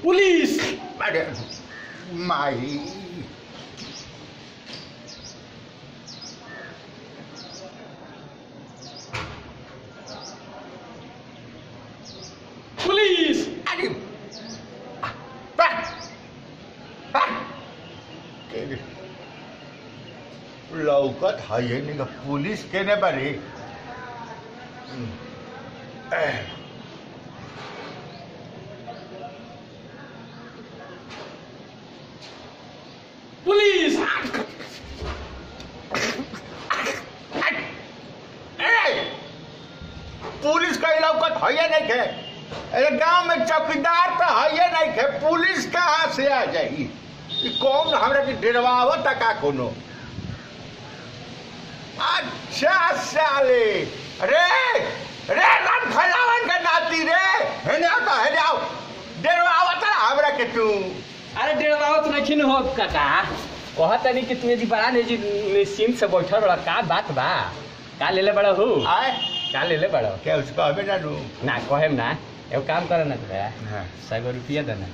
Police अरे माई police अरे बस, बस। के- लौकत है ये नहीं का पुलिस केने बारे पुलिस ए, पुलिस का लौकत है ये नहीं के अरे गांव में चौकीदार तो है ये नहीं के पुलिस कहाँ से आ जाई ई कौन हमरा के डरवावत का कोनो अच्छा साले रे रे राम खलावन का नाती रे हेने आओ तो हेने आओ डरवावत हमरा के तू अरे डेढ़ नहीं हो काका कहता नहीं कि तुम्हें जी बड़ा नहीं जी निश्चिंत से बैठल बड़ा का बात बा का ले ले बड़ा हो आए का ले ले बड़ा क्या उसको हमें ना लू ना कहेम ना एगो काम करे ना तोरा हाँ सौ गो रुपया देना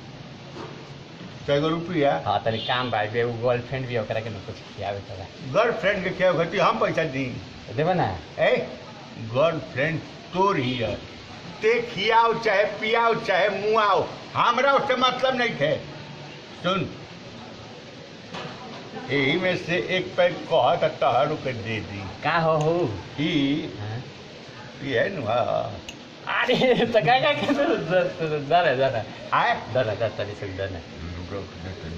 कैगो रुपया हाँ तनी काम बा एगो गर्लफ्रेंड भी ओकरा के ना कुछ खियावे तोरा गर्लफ्रेंड के क्या होती हम पैसा दी देबे ना ए गर्लफ्रेंड तोर ही है ते खियाओ चाहे पियाओ चाहे मुआओ हमरा उससे मतलब नहीं थे सुन यही में से एक पैक कह तो तहरू के दे दी का हो हो ई हाँ? ई है नु हाँ। अरे तो का का के दर है दर है आए दर है दर तनी से दर है रुक, दे तनी।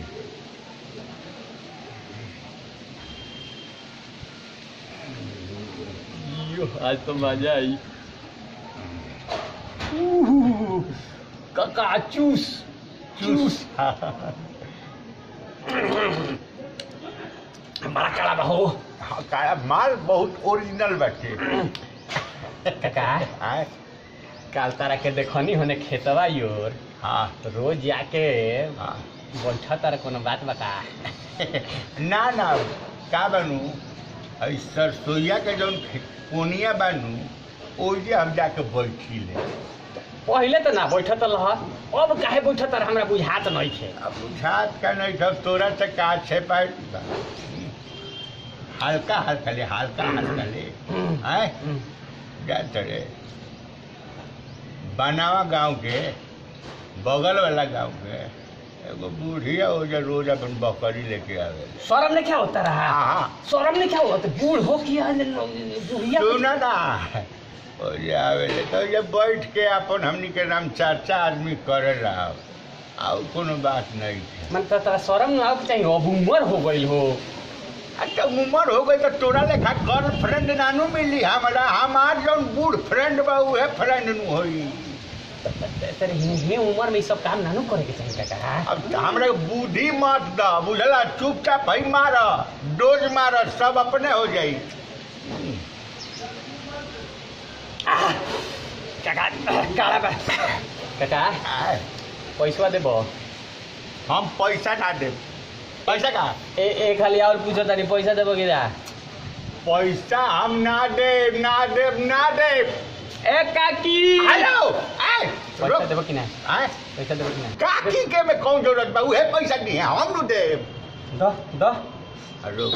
यो आज तो मजा आई काका चूस चूस बड़ा कड़ा बा हो हाँ, काला माल बहुत ओरिजिनल बाटे काका आए काल तारा के देखनी होने खेतवा योर हाँ रोज जाके हाँ बैठा तारा कोनो बात बता ना ना का बनू अई सरसोईया के जौन खे- कोनिया बनू ओइजे हम जाके बैठी ले पहिले तो ना बैठत रह अब काहे बैठत रह हमरा बुझात नहीं थे अब बुझात का नहीं सब तोरा से का छे पाए हल्का हल्का ले हल्का हल्का ले आए जा चढ़े बनावा गांव के बगल वाला गांव के एगो बूढ़िया हो जा रोज अपन बकरी लेके आवे शर्म नहीं क्या होता रहा हाँ शर्म नहीं क्या होता बूढ़ हो किया बुढ़िया सुना ना और ये आवेले तो ये बैठ के अपन हमनी के नाम चर्चा आदमी करे रहा और कोनो बात नहीं है मन तो तोरा शर्म ना आवे के चाहिए अब उम्र हो गई हो अच्छा उम्र हो गई तो तोरा लेखा गर्लफ्रेंड नानू मिली हमारा हमार जौन बूढ़ फ्रेंड बा उहे फ्रेंड नु होई तेरे हे उम्र में ई सब काम नानू करे के चाहिए काका अब हमरा के बुद्धि मत द बुझला चुपचाप भई मार डोज मार सब अपने हो जाई काका काला बा काका आय, पैसा देबो हम पैसा ना दे पैसा का ए ए खाली और पूछो तानी पैसा देबो कि ना पैसा हम ना दे ना दे ना दे ए काकी हेलो आय पैसा रुक देबो कि ना आय पैसा देबो कि ना काकी के में कौन जरूरत बा उहे पैसा दी है हम नु दे द द हेलो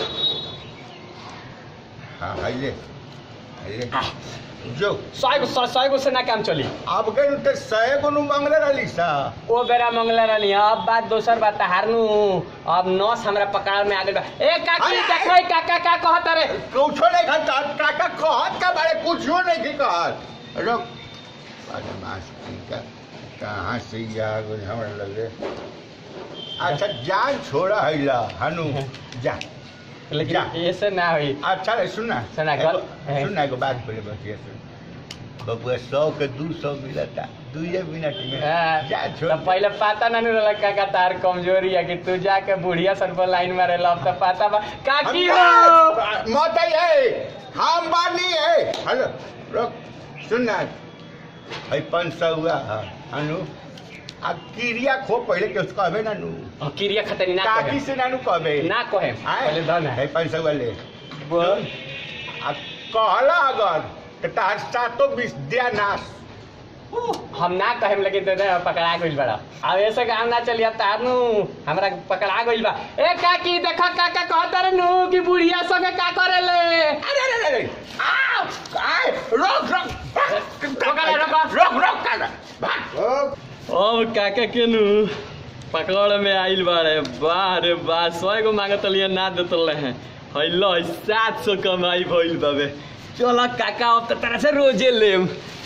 हाँ आइले आइले जो सौ गो सौ सौ गो से ना काम चली अब गए तो सहे को नु मांगले रहली सा ओ बेरा मंगला रहनी अब बात दोसर बात हारनु अब नस हमरा पकड़ में आ गइल बा ए काकी अरे, देखै काका का कहत रे कुछो नहीं खाता काका कहत का बारे कुछो नहीं की कहत रुक बदमाश का कहाँ से ये आ गई हमरा लगे अच्छा जान छोड़ा है ला हनु जा जा। लेकिन ऐसे ना होई अच्छा रे सुन ना सुना, एगो- है। सुन ना एगो बात बोले बस ये सुन बबुआ सौ के दू सौ मिलता दुए मिनट में हाँ, जा तो छोड़ पहले पता ना नहीं रहला काका तार कमजोरी है कि तू जाके बुढ़िया सन पर लाइन मारे ला अब तो पता बा काकी हो हम- मत है हम बानी है हेलो रुक सुन ना है पाँच सौ हुआ है हनु आ क्रिया खो पहले के उसको कहबे ना नू और क्रिया खतरी ना काकी कहे से ना नू कहबे ना कहे पहले दन है है पाँच सौ वाले बोल आ कहला अगर तो तार सातो बीस दिया नाश हम ना कहेम लेकिन तो ना पकड़ा गइल बड़ा अब ऐसे काम ना चलिए तार नु हमरा पकड़ा गइल बा ए काकी देखा काका कहत रे नु कि बुढ़िया संगे का करेले अरे अरे अरे आ आए रोक रोक पकड़, रोक। रोक रोक कर भाग ओ काका के नु पकड़ में आइल बाड़े वाह रे वाह सौ गो मांगत लिए ना देतल हैं हैलो सात सौ कमाई भइल बाबे चल काका अब तो तरह से रोजे लेम